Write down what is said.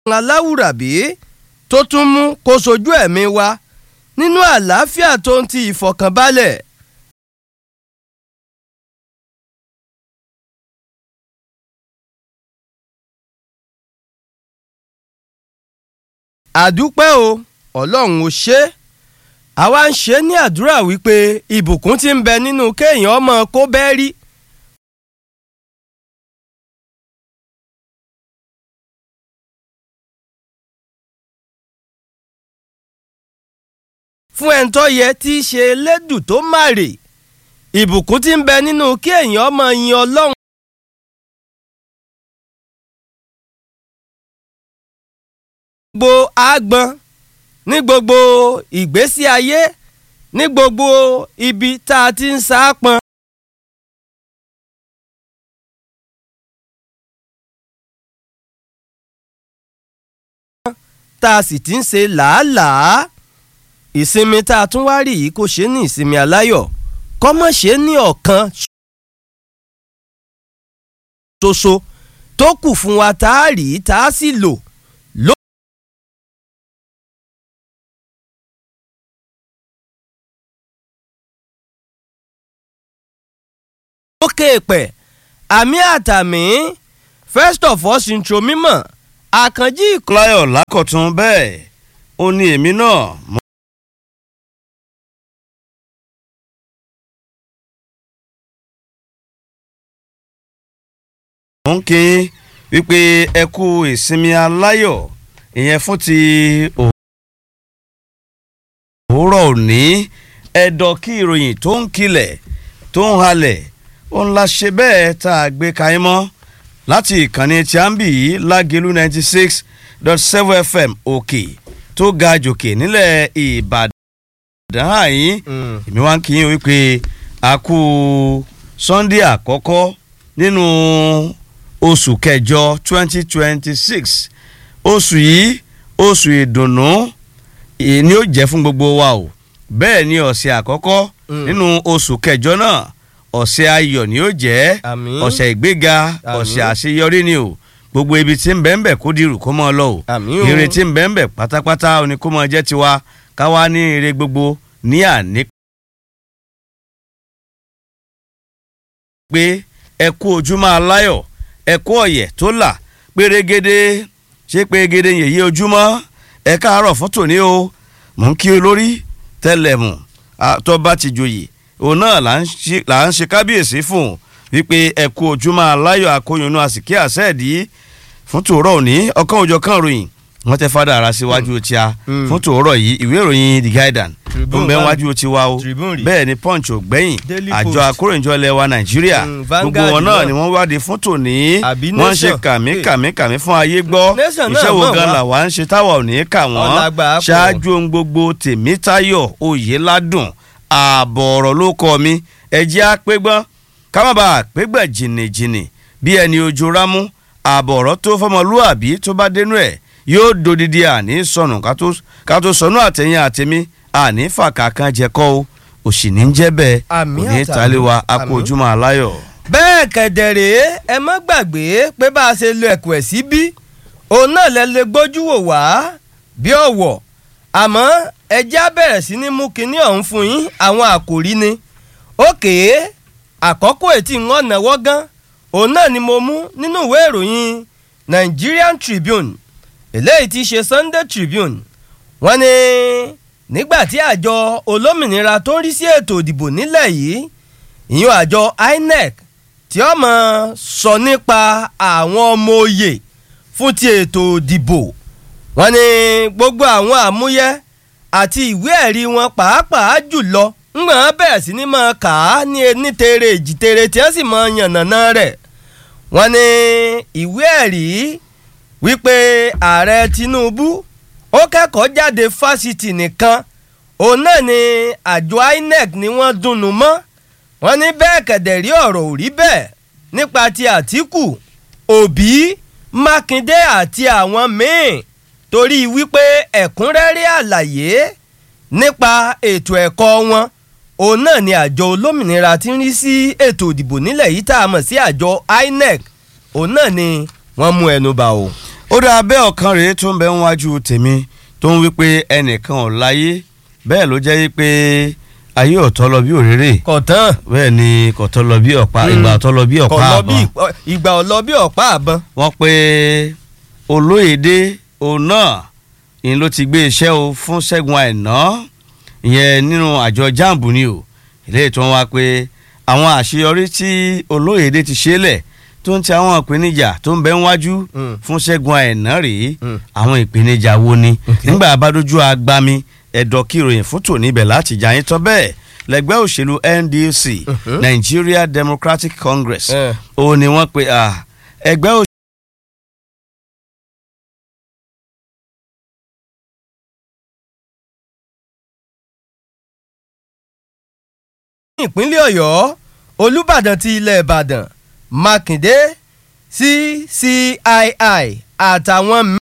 aláwùrábí tó tún mú kó sojú ẹ̀mí wa nínú àlàáfíà tó ń ti ìfọ̀kànbalẹ̀. àdúpẹ́ o ọlọ́run ò ṣe é àwa ń ṣe ní àdúrà wípé ìbùkún tí ń bẹ nínú kéèyàn ọmọ kó bẹ́ẹ̀ rí. fún ẹni tó yẹ tí í ṣe elédùn tó máre ìbùkún tí ń bẹ nínú kí èèyàn ọmọ yin ọlọ́run. gbogbo àgbọn ní gbogbo ìgbésí ayé ní gbogbo ibi tá a ti ń sáápọn. tá a sì ti ń ṣe làálàá ìsinmi tá a tún wá rí yìí kò ṣe ní ìsinmi aláyọ̀ kọ́mọ̀ ṣe ní ọ̀kan ṣoṣo tó kù fún wa tá a rí tá a sì lò. lókè pẹ̀ àmì àtàmì first of all intro mímọ̀ àkànjí ìkọ́. láyọ̀ lákọ̀tún bẹ́ẹ̀ ó ní èmi náà mo ń kí wípé ẹ kú ìsinmi aláyọ̀ ìyẹn fún ti òwúrọ̀ òní ẹ̀dọ̀ kí ìròyìn tó ń kilẹ̀ tó ń halẹ̀ ó ń la ṣe bẹ́ẹ̀ tá a gbé kaín mọ́ láti ìkànnì tí a ń bì yìí lágẹ̀lú ninety six dot seven fm òkè tó ga jòkè nílẹ̀ ìbàdàn àyín èmi wá ń kí yín wípé a kú sunday àkọ́kọ́ nínú oṣù kẹjọ twenty twenty six oṣù yìí oṣù ìdùnnú ni ó jẹ́ fún gbogbo wa o bẹ́ẹ̀ ni ọ̀sẹ̀ àkọ́kọ́ nínú oṣù kẹjọ náà ọ̀sẹ̀ ayọ̀ ni ó jẹ́ Àmín. ọ̀sẹ̀ ìgbéga Àmín. ọ̀sẹ̀ àṣeyọrí ni o gbogbo ibi tí ń bẹ́ẹ̀ bẹ́ẹ̀ kó dirù kó mọ́ ọ lọ o Àmín o. ire tí ń bẹ́ẹ̀ bẹ́ẹ̀ pátápátá ó ní kó mọ́ jẹ́ tiwa káwa ní ire gbogbo ní àní pé ẹ kú ojúmọ́ aláyọ̀ ẹ kú ọ̀yẹ̀ tó là pérégede ṣé pérégede yèyé ojúmọ́ ẹ káàárọ̀ fún tòní o mò ń kí olórí tẹlẹmù tó bá ti joyè òun náà là ń ṣe- là ń ṣe kábíyèsí fún un wípé ẹ kú ojúmọ́ aláyọ̀ akóyunnú àsìkí àṣẹ́ẹ̀dí fún tòórọ́ òní ọkàn òjọ̀ kan ròyìn wọ́n tẹ fádà ara síwájú tí a Mm. fún tòórọ́ yìí ìwé ìròyìn the guardian tó ń Tribune bẹ bá- wájú tiwa o Tribune rí. bẹ́ẹ̀ ni punch ò gbẹ́yìn Daily àjọ Post. akóròyìnjọ ilẹ̀ wa nàìjíríà Mm, gbogbo Vanguard wọn náà náà. ni wọ́n wádìí fún tòní Àbí wọ́n ń ṣe Nation. kàmí Hey. kàmí kàmí fún ayé gbọ́ Nation náà iṣẹ́ wo mọ̀ gan wá. làwa ń ṣe táwa ò ní kà wọ́n Ọlágbà pọ̀. ṣáájú ohun gbogbo tèmítayọ̀ oyèládùn ààbọ̀ ọ̀rọ̀ ló kọ́ mi ẹ̀jẹ̀ àpégbọ́n ká má bàa pégbà jìnnìjìnnì bí ẹni ojú rámú ààbọ̀ ọ̀rọ̀ tó fọmọlúàbí tó bá dénú ẹ̀ yóò dodidi àní sọnù ká tó- ká tó sọnù àtẹ̀yìn àtẹ̀mí àní fàkàkàn jẹ́kọ́ o òsì ní jẹ́ bẹ́ẹ̀ Àmì òní àtàmì. tàlẹ́wà akó Àmì. ojúmọ́ aláyọ̀. bẹ́ẹ̀ kẹ̀dẹ̀rẹ́ ẹ má gbàgbé pé bá a ṣe lo ẹ̀kọ́ ẹ̀ sí bí òun náà lẹ lè gbójú wò wá bí ọ̀wọ̀ àmọ́ ẹjẹ́ á bẹ̀rẹ̀ sí ní mú kinní ọ̀hún fún yín àwọn àkòrí ni òkè àkọ́kọ́ ètí ń ọ̀nà wọ́gán òun náà ni mo mú nínú ìwé ìròyìn Nigerian Tribune eléyìí ti ṣe Sunday Tribune wọ́n ní nígbà tí àjọ olómìnira tó ń rí sí ètò ìdìbò nílẹ̀ yìí ìyún àjọ INEC tí ó mọ̀ sọ nípa àwọn ọmọ òye fún ti ètò ìdìbò wọ́n ní gbogbo àwọn àmúyẹ àti ìwé ẹ̀rí wọn pàápàá jùlọ ńgbọ̀n wọn bẹ̀rẹ̀ sí ní máa kà á ní ní tere èjìtere tí wọ́n sì máa yànnàná rẹ̀ wọ́n ní ìwé ẹ̀rí wípé ààrẹ Tinubu ó kẹ́kọ̀ọ́ jáde fásitì nìkan òun náà ni àjọ INEC ni wọ́n dùnnú mọ́ wọ́n ní bẹ́ẹ̀ kẹ̀dẹ̀ rí ọ̀rọ̀ ò rí bẹ́ẹ̀ nípa ti Àtíkù Òbí Mákindé àti àwọn míì torí wípé ẹ̀kúnrẹ́rẹ́ àlàyé nípa ètò ẹ̀kọ́ wọn òun náà ni àjọ olómìnira tí ń rí sí ètò ìdìbò nílẹ̀ yìí tá a mọ̀ sí àjọ INEC òun náà ni wọ́n mú ẹnu bà o. ó dáa bẹ́ẹ̀ ọ̀kan rèé tó ń bẹ ń wájú tèmi tó ń wí pé ẹnìkan ò láyé bẹ́ẹ̀ ló jẹ́ pé ayé ọ̀tọ́ lọ bí òréré kọ̀tán bẹ́ẹ̀ ni kọ̀tọ́ lọ bí ọ̀pá Mm. ìgbà ọ̀tọ́ lọ bí ọ̀pá kọ̀ lọ bí àbọ̀n ìgbà ọ̀lọ́ bí ọ̀pá àbọ̀n. wọ́n pe olóyèdè òun náà ìyẹn ló ti gbé iṣẹ́ o fún Ṣẹ́gun Àìná ìyẹn nínú àjọ jambu ni o eléyìí tó ń wá pé àwọn àṣeyọrí tí olóyèdè ti ṣe lẹ̀ tó ń ti àwọn ìpèníjà tó ń bẹ ń wájú Mm. fún Ṣẹ́gun Àìná rèé Mm. àwọn ìpèníjà wo ni Okay. nígbà abádójú agbami ẹ̀dọ̀ kí ìròyìn fún tòní ibẹ̀ láti jà yín tán bẹ́ẹ̀ lẹ́gbẹ́ òṣèlú NDC Mhm. Nigeria Democratic Congress Eh. ó ní wọ́n pe ah, ẹgbẹ́ òṣèlú ní ìpínlẹ̀ ọ̀yọ́ olùbàdàn ti ilẹ̀ ìbàdàn mákindé ccii àtàwọn